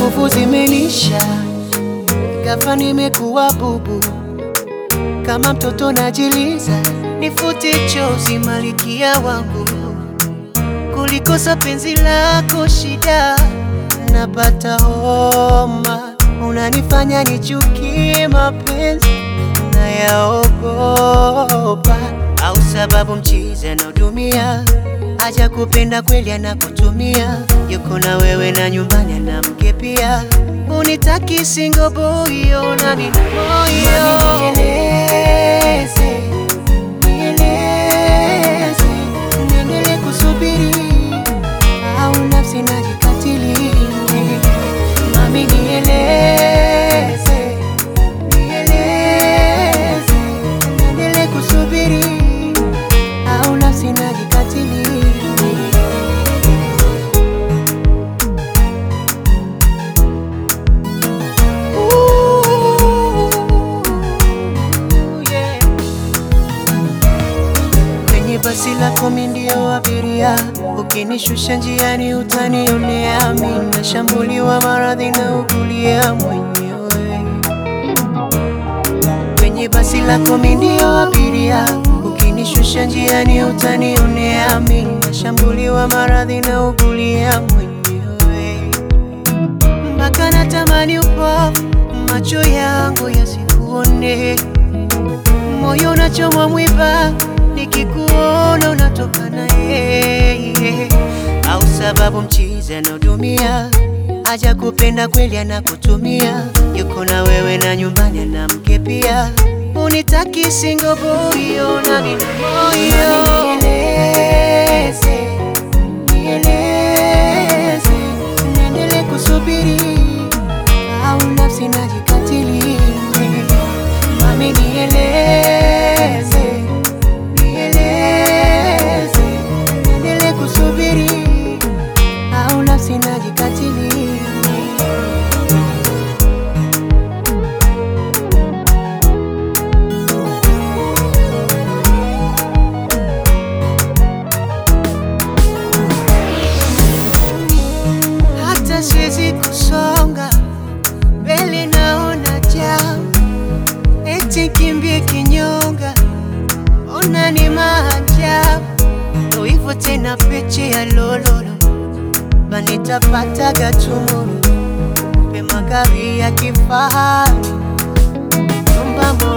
nguvu zimenisha, ghafla nimekuwa bubu, kama mtoto najiliza, nifute chozi malikia wangu, kulikosa penzi lako shida, napata homa, unanifanya nichukie mapenzi nayaogopa, au sababu mchizi anaodumia aja kupenda kweli anakutumia, yuko na wewe na nyumbani ana mke pia, unitaki single boy, ona nina moyo nieleze, nieleze, niendelee kusubiri au nafsi najikatili? Mami nieleze, nieleze, niendelee kusubiri au nafsi najikatili? Ooh, yeah. Kwenye basi lako mi ndio abiria, ukinishusha njiani utanionea, mi nashambuliwa maradhi na ukulia mwenyewe. Kwenye basi lako mi ndio abiria, ukinishusha njiani utanionea, mi nashambuliwa maradhi na ukulia mwenyewe mpaka natamani upofu, macho yangu yasikuone, moyo unachomwa mwiba, nikikuona unatoka na yeye, au sababu mchizi anaodumia aja kupenda kweli anakutumia, yuko na wewe na nyumbani ana mke pia, unitaki single boy, ona nina moyo nieleze, nieleze, niendelee kusubiri au nafsi najikatili? Mami nieleze, nieleze, niendelee kusubiri au nafsi najikatili? hata siwezi kusonga mbele, naona jam, eti kimbie kinyonga, ona ni maajabu, ndo hivyo tena, peche ya lololo banitapata gatumuru pe magari ya kifahari, nyumba